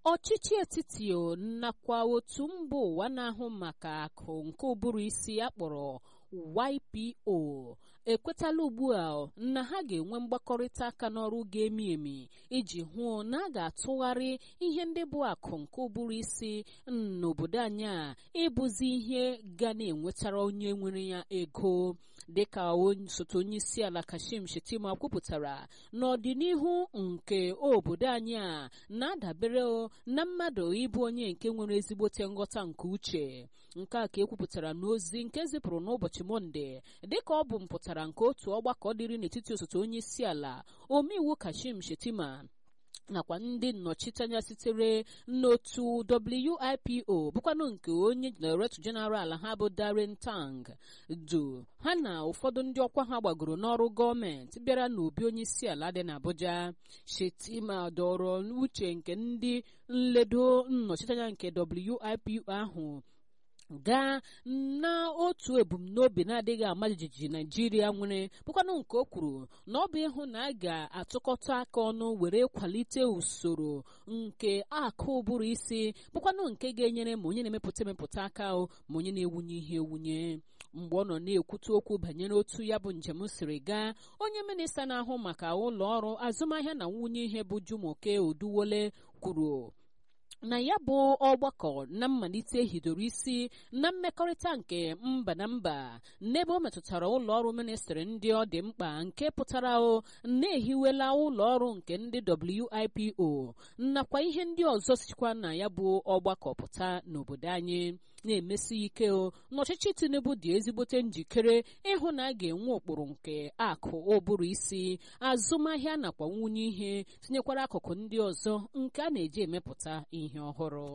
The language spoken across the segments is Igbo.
ọchịchị etiti nakwa otu mba ụwa na-ahụ maka akụ nke ụbụrụ isi akpọrọ YPO ekwetala ugbu a na ha ga-enwe mgbakọrịta aka n'ọrụ ga-emi emi iji hụ na a ga-atụgharị ihe ndị bụ akụ nke ụbụrụ isi n'obodo anyị a ịbụzi ihe ga na-enwetara onye nwere ya ego dịka osote onye isi ala Kashim Shettima kwupụtara n'ọdịnihu nke obodo anyị a na-adabere na mmadụ ịbụ onye nke nwere ezigbote nghọta nke uche nke a ka ekwupụtara n'ozi nke zipụrụ n'ụbọchị Mọnde dịka ọ bụ mpụtara nke otu ọgbakọ dịrị n'etiti osote onye isi ala omeiwu Kashim Shettima nakwa ndị nnọchiteanya sitere n'otu WIPO bụkwanụ nke onye Director General ha bụ Darren Tang du ha na ụfọdụ ndị ọkwa ha gbagoro n'ọrụ gọọmenti bịara n'obi onye isi ala dị n'Abuja Shettima dọrọ uche nke ndị nledo nnọchiteanya nke WIPO ahụ gaa n'otu ebumnobi na-adịghị ama jijiji naijiria nwere bụkwanụ nke o kwuru na ọ bụ ịhụ na a ga-atụkọta aka ọnụ were kwalite usoro nke akụ ụbụrụ isi bụkwanụ nke ga-enyere ma onye na-emepụta emepụta aka ma onye na-ewunye ihe ewunye mgbe ọ nọ na-ekwute okwu banyere otu ya bụ njem siri gaa onye minista na-ahụ maka ụlọ ọrụ azụmahịa na nwunye ihe bụ Jumoke Oduwole kwuru na ya bụ ọgbakọ na mmalite hidoro isi na mmekọrịta nke mba na mba n'ebe ọ metụtara ụlọ ọrụ ministrị ndị ọ dị mkpa nke pụtara o na-ehiwela ụlọ ọrụ nke ndị WIPO nakwa ihe ndị ọzọ sikwa na ya bụ ọgbakọ pụta n'obodo anyị na-emesi ike o n'ọchịchị Tinubu dị ezigbote njikere ịhụ na a ga-enwe ụkpụrụ nke akụ ụbụrụ isi azụmahịa nakwa nwunye ihe tinyekwara akụkụ ndị ọzọ nke a na-eji emepụta ihe ọhụrụ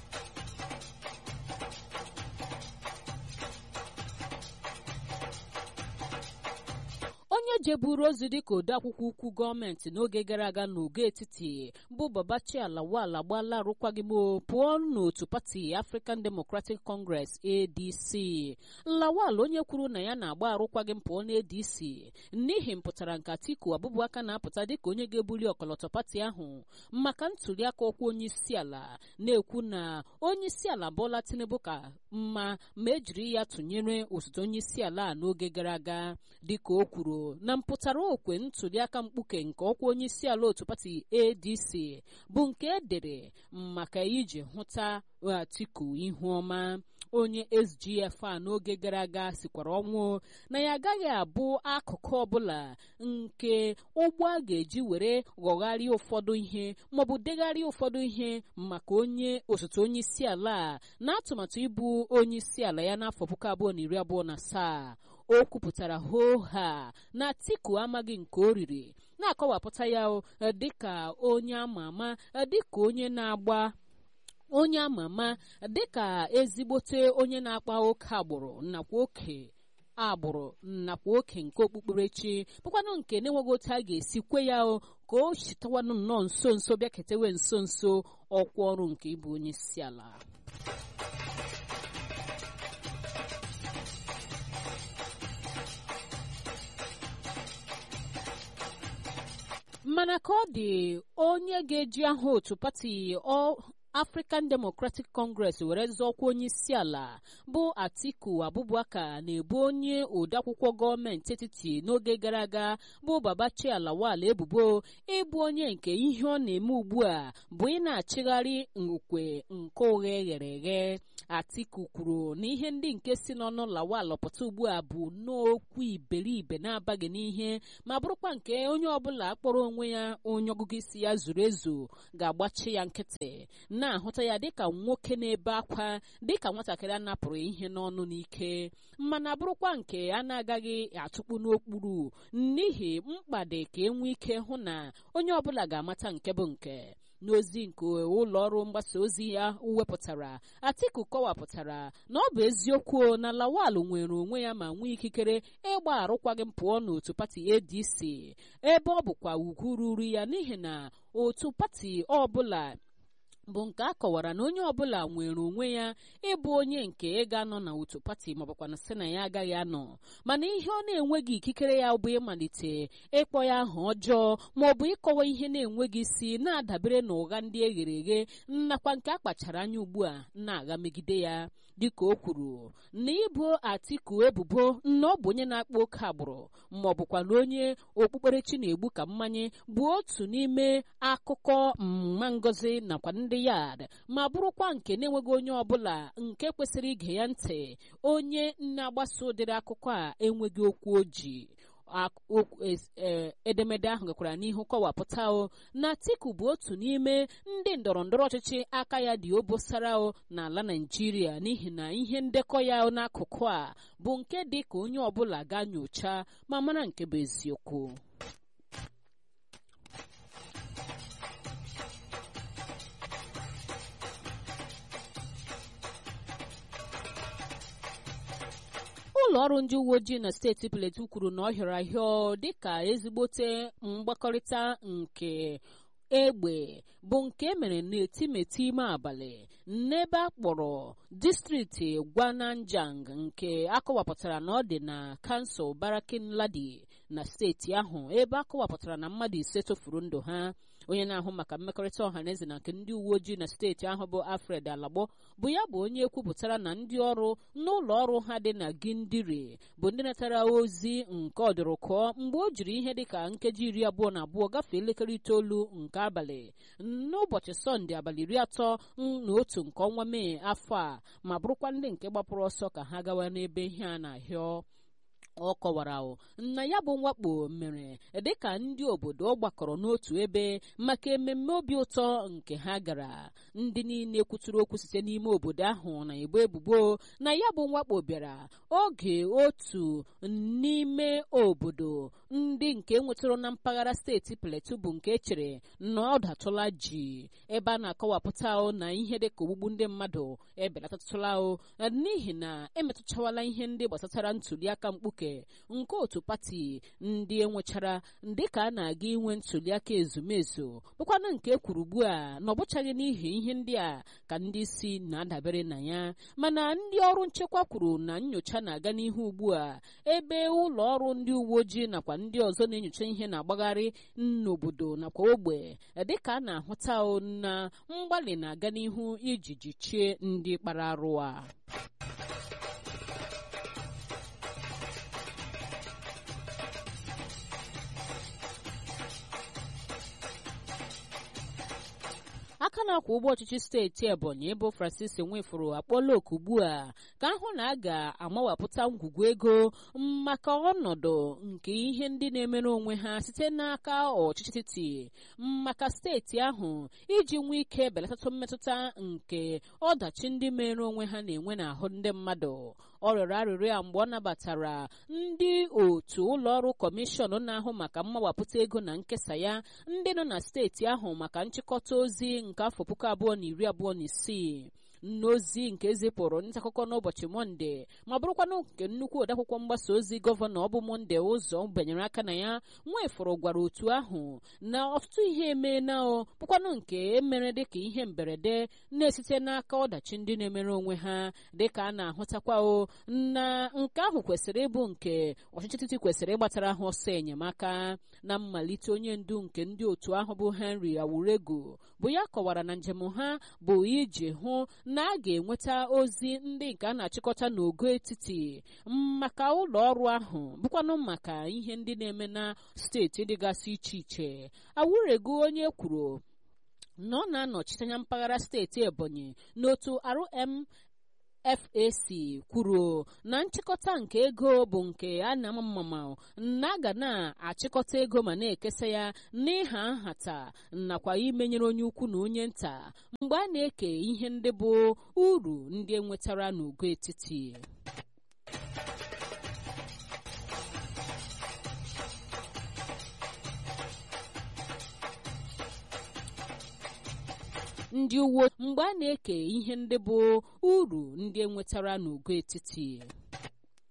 onye jeburu ozi dịka odeakwụkwọ ukwu gọọmenti n'oge gara aga n'ogo etiti bụ Babachi Lawal agbaala arụkwaghịm pụọ n'otu pati African Democratic Congress ADC Lawal onye kwuru na ya na-agba arụkwaghịm pụọ n'ADC n'ihi mpụtara nke Atiku Abubakar na-apụta dịka onye ga-ebuli ọkọlọtọ pati ahụ maka ntuliaka ọkwa onye isi ala na-ekwu na onye isi ala Bola Tinubu ka mma ma ejiri ya tụnyere osote onye isi ala n'oge gara aga dịka o kwuru na mpụtara okwe ntuliaka mkpuke nke ọkwa onye isi ala otu pati ADC bụ nke edere maka iji hụta Atiku ihu ọma onye SGF a n'oge gara aga sikwara ọnwụ na ya agaghị abụ akụkụ ọbụla nke ụgbọ a ga-eji were ghọgharịa ụfọdụ ihe maọbụ degharịa ụfọdụ ihe maka onye osote onye isi ala na atụmatụ ịbụ onye isi ala ya n'afọ puku abụọ na iri abụọ na asaa o kwupụtara hoha na Atiku amaghị nke o riri na-akọwapụta ya dịka onye ama ama dịka onye na-agba onye ama ama dịka ezigbote onye na-akpa oke agbụrụ nakwa oke agbụrụ nakwa oke nke okpukperechi bụkwanụ nke na-enweghị otu a ga-esi kwe ya ka o chitawanụ nnọọ nso nso bịaketewe nso nso ọkwa ọrụ nke ịbụ onye isi ala mana ka ọ dị onye ga-eji aha otu pati African Democratic Congress were zọọkwa onye isi ala bụ Atiku Abubakar na-ebu onye odeakwụkwọ gọọmenti etiti n'oge gara aga bụ Babachi Lawal ebubo ịbụ onye nke ihe ọ na-eme ugbu a bụ ị na-achịgharị nkwe nke ụgha eghere eghe Atiku kwuru na ihe ndị nke si n'ọnụ Lawal pụta ugbu a bụ n'okwu iberibe na-abaghị n'ihe ma bụrụkwa nke onye ọbụla kpọrọ onwe ya onye ọgụgụ isi ya zuru ezu ga-agbachi ya nkịtị na-ahụta ya dịka nwoke na-ebe akwa dịka nwatakịrị a napụrụ ihe n'ọnụ n'ike mana bụrụkwa nke a na-agaghị atụkpu n'okpuru n'ihi mkpa dị ka enwe ike hụ na onye ọbụla ga-amata nke bụ nke n'ozi nke ụlọ ọrụ mgbasa ozi ya wepụtara Atiku kọwapụtara na ọ bụ eziokwu na Lawal nwere onwe ya ma nwee ikikere ịgba arụkwaghịm pụọ n'otu pati ADC ebe ọ bụkwa ugwu ruru ya n'ihi na otu pati ọbụla bụ nke a kọwara na onye ọbụla nwere onwe ya ịbụ onye nke ga-anọ na otu pati maọbụkwa na sị na ya agaghị anọ mana ihe ọ na-enweghị ikikere ya bụ ịmalite ịkpọ ya aha ọjọọ maọbụ ịkọwa ihe na-enweghị isi na-adabere na ụgha ndị eghere eghe nakwa nke a kpachara anya ugbu a na-agha megide ya dịka o kwuru na ịbụ atiku ebubo na ọ bụ onye na-akpa oke agbụrụ ma ọ bụkwa na onye okpukperechi na-egbu ka mmanye bụ otu n'ime akụkọ mma ngozi nakwa ndị yad ma bụrụkwa nke na-enweghị onye ọbụla nke kwesịrị ige ya ntị onye na-agbasa ụdịrị akụkọ a enweghị okwu oji edemede ahụ gakwara n'ihu kọwapụta o na Atiku bụ otu n'ime ndị ndọrọ ndọrọ ọchịchị aka ya dị obosara o n'ala Naịjirịa n'ihi na ihe ndekọ ya n'akụkụ a bụ nke dị ka onye ọbụla ga nyocha ma mara nke bụ eziokwu ụlọ ọrụ ndị uwe ojii na steeti Plateau kwuru na ọ hịọrọ ahịọ dịka ezigbote mgbakọrịta nke egbe bụ nke mere n'etimeti ime abalị n'ebe a kpọrọ distrikti Gwananjang nke akọwapụtara na ọ dị na kansụl Barakin Ladi na steeti ahụ ebe akọwapụtara na mmadụ ise tofuru ndụ ha onye na-ahụ maka mmekọrịta ọha na eze na nke ndị uwe ojii na steeti ahụ bụ Alfred Alagbo bụ ya bụ onye kwupụtara na ndị ọrụ n'ụlọ ọrụ ha dị na Gindiri bụ ndị natara ozi nke ọdụrụkọ mgbe o jiri ihe dịka nkeji iri abụọ na abụọ gafee elekere itoolu nke abalị n'ụbọchị sọnde abalị iri atọ na otu nke ọnwa mee afọ a ma bụrụkwa ndị nke gbapụrụ ọsọ ka ha gawa n'ebe ihe a na-ahịọ ọ kọwara na ya bụ mwakpo mere dịka ndị obodo gbakọrọ n'otu ebe maka ememme obi ụtọ nke ha gara ndị niile kwuturu okwu site n'ime obodo ahụ na-ebo ebubo na ya bụ mwakpo bịara oge otu n'ime obodo ndị nke nwetụrụ na mpaghara steeti Plateau bụ nke echere na ọ datụla ji ebe a na-akọwapụta na ihe dịka ogbugbu ndị mmadụ ebelatatụla n'ihi na emetụchawala ihe ndị gbasatara ntuliaka mkpuke nke otu pati ndị enwechara dịka a na-aga inwe ntuliaka ezumezu bụkwana nke kwuru ugbu a na ọ bụchaghị n'ihi ihe ndị a ka ndị isi na-adabere na ya mana ndị ọrụ nchekwa kwuru na nyocha na-aga n'ihu ugbu a ebe ụlọ ọrụ ndị uwe ojii nakwa ndị ọzọ na-enyocha ihe na-agbagharị n'obodo nakwa ogbe dịka a na-ahụta na mgbalị na-aga n'ihu iji jichie ndị kpara arụ a aka na-akwa ụgbọ ọchịchị steeti ebonyi bụ francis nwefuru akpọla oku ugbu a ka ahụ na a ga-amawapụta ngwugwu ego maka ọnọdụ nke ihe ndị na-emere onwe ha site n'aka ọchịchị etiti maka steeti ahụ iji nwee ike belatata mmetụta nke ọdachi ndị mere onwe ha na-enwe n'ahụ ndị mmadụ ọ rịọrọ arịrịọ ya mgbe ọ nabatara ndị otu ụlọọrụ kọmishọn na-ahụ maka mmawapụta ego na nkesa ya ndị nọ na steeti ahụ maka nchịkọta ozi nke afọ puku abụọ na iri abụọ na isii n'ozi nke zipụrụ nta akụkọ n'ụbọchị mọnde ma bụrụkwanụ nke nnukwu odeakwụkwọ mgbasa ozi gọvanọ ọ bụ mọnde ụzọ banyere aka na ya nwefụrụ gwara otu ahụ na ọtụtụ ihe emeela o bụkwanụ nke emere dịka ihe mberede na-esite n'aka ọdachi ndị na-emere onwe ha dịka a na-ahụtakwa o na nke ahụ kwesịrị ịbụ nke ọchịchị etiti kwesịrị ịgbatara ha ọsọ enyemaka na mmalite onye ndu nke ndị otu ahụ bụ henry awurego bụ ya kọwara na njem ha bụ iji hụ na a ga-enweta ozi ndị nke a na-achịkọta n'ogo etiti maka ụlọ ọrụ ahụ bụkwanụ maka ihe ndị na-eme na steeti dịgasị iche iche awurego onye kwuru na ọ na-anọchite anya mpaghara steeti ebonyi n'otu rm FAC kwuru na nchịkọta nke ego bụ nke a na-ama mmama na a ga na-achịkọta ego ma na-ekesa ya n'ịha nhata nakwa imenyere onye ukwu na onye nta mgbe a na-eke ihe ndị bụ uru ndị enwetara n'ugo etiti ndị uwe mgbe a na-eke ihe ndị bụ uru ndị enwetara n'ugo etiti